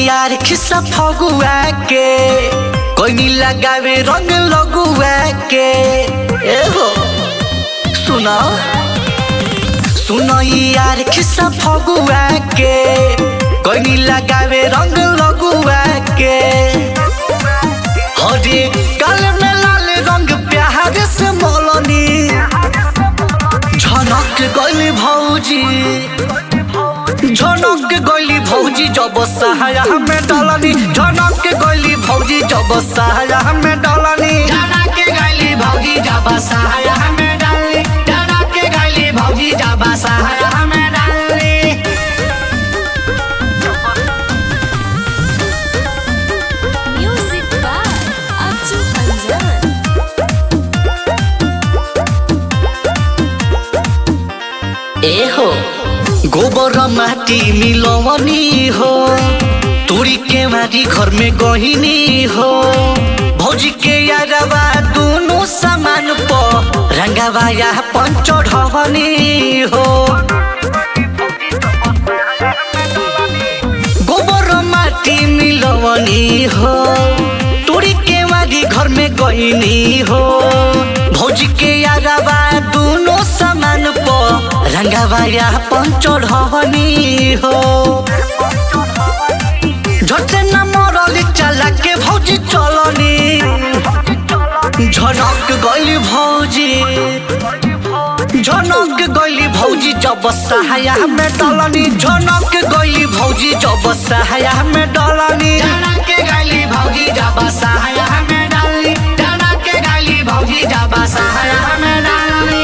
यार खिस्सा फगुआ के कोई नी लगावे रंग लगुआ के ए हो सुना सुनो यार खिस्सा फगुआ के कोई नी लगावे रंग लगुआ के हरे काल में लाल रंग प्यार से मोलनी झनक गली भौजी झनक गली भौजी जब सहाया में डलनी झनक गली भौजी जब सहाया में डलनी झनक गली भौजी जब सहाया में डाली झनक गली भौजी जब सहाया में डाली Music by Achu Anjan. ए हो गोबर माटी मिलवनी हो तोरी के मारी घर में गहिनी हो भौजी के यारवा दोनों सामान प रंगावा या पंच ढवनी हो गोबर माटी मिलवनी हो तोरी के मारी घर में गहिनी हो भौजी के यारवा दोनों सामान प रंगावा या पंच ढवनी हो झटे न मरली चला के भौजी चलनी झनक गली भौजी झनक गली भौजी जब सहाया में डलनी झनक गली भौजी जब सहाया में डलनी झनक गली भौजी जब सहाया में डाली झनक गली भौजी जब सहाया में डाली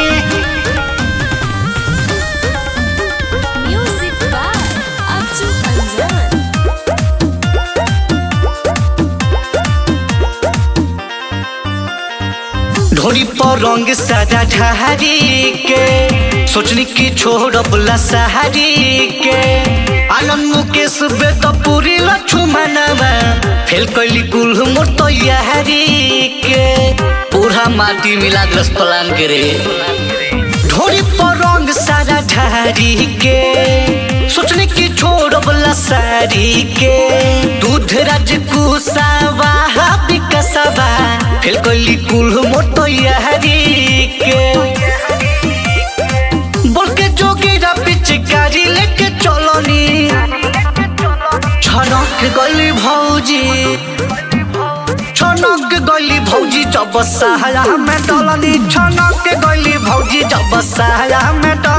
Music by Achu Anjan. ढोरी पर रंग सादा ढहारी के सोचनी की छोड़बला सहारी के आनंद मुकेश बेद पूरी लक्ष्मणवा फेल कैली कुल मोर तैयारी के पूरा माटी मिला ग्रस प्लान के रे ढोरी पर रंग सारा ढारी के सोचने की छोड़बला सारी के दूध राज कुसावा विकसवा फेल कैली कुल मोर तैयारी के बोल के जोगीरा पिचकारी लेके चलनी छनक गली भौजी छनक गली भौजी जब सहाया में डलनी छनक गली भौजी जब सहाया में डलनी